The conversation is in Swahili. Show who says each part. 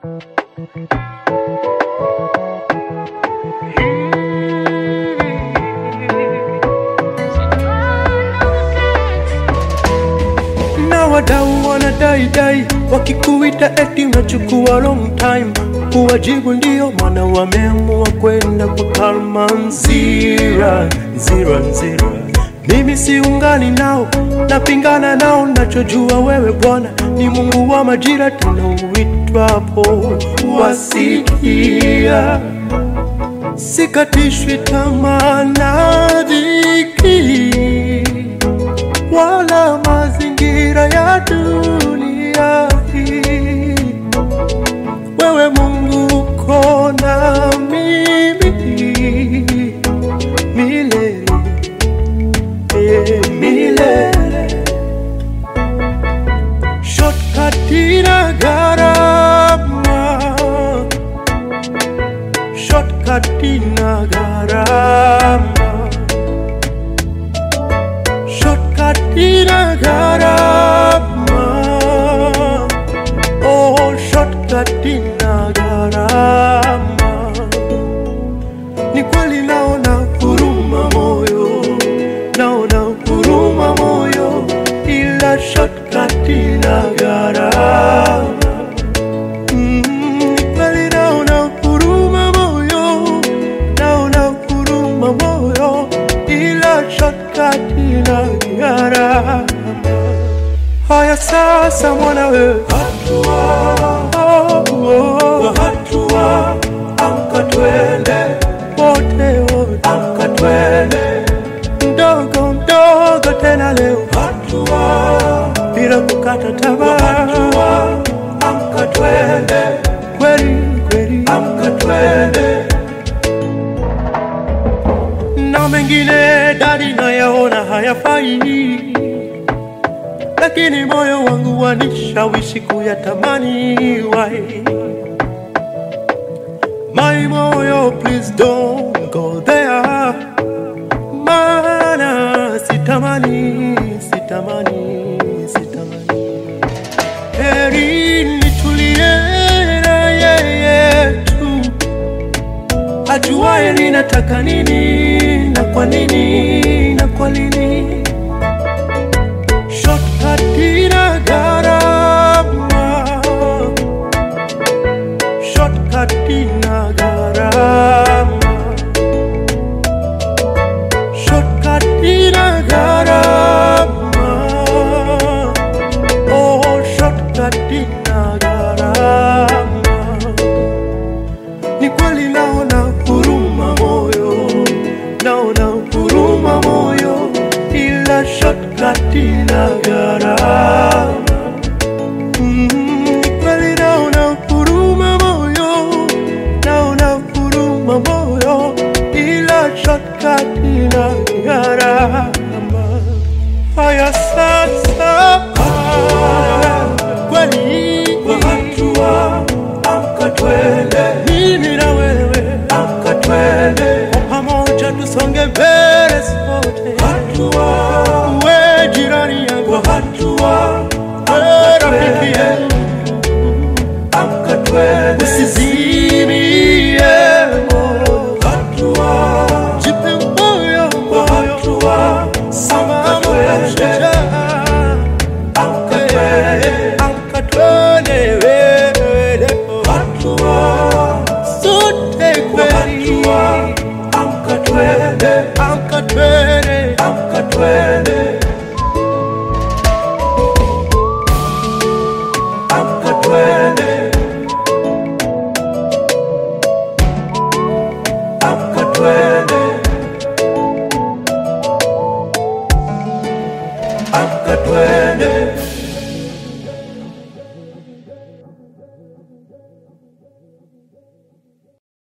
Speaker 1: na wadau wanadaidai wakikuita eti unachukua long time kuwajibu ndio maana wameamua kwenda kwa kalma nzira nzira nzira mimi siungani nao napingana nao nachojua wewe bwana ni mungu wa majira tena uitwapo wasikia sikatishwi tamaa na dhiki wala mazingira ya dunia hii. Wewe Mungu uko na mimi milele, eh, milele. Shortcut ina gharama, shortcut ina gharama shortcut ina gharama oh shortcut ina gharama ni kweli naona huruma moyo naona huruma moyo ila shortcut ina gharama Mm, ni kweli naona huruma moyo naona huruma moyo ila shortcut ina gharama haya sasa mwana wewe hatua oh, hatua amka twende wote wote amka twende mdogo mdogo tena leo hatua bila kukata tamaa hatua amka twende kweli kweli amka twende na mengine dadi nayaona hayafai, lakini moyo wangu wanishawishi kuyatamani. Why my moyo, please don't go there, maana sitamani, sitamani, sitamani. Heri nitulie na yeye tu ajuaye ninataka nini na kwa nini na kwa nini. Shortcut ina gharama, shortcut ina gharama, shortcut ina gharama, oh shortcut ina gharama ni kweli naona huruma moyo, naona huruma moyo, ila shortcut ina gharama. Mm, ni kweli naona huruma moyo, naona huruma moyo, ila shortcut ina gharama. Haya sasa, kweli hatua, amka twende, mimi na wewe, amka twende, kwa pamoja tusonge mbele sote, hatua, we jirani yangu, hatua, we rafiki yangu, amka twende, usizimie moyo, hatua, jipe moyo, hatua, simama shujaa amka twende, amka twende wewe leo. Sote kweli, amka twende, amka twende, amka twende, amka twende, amka twende, amka twende.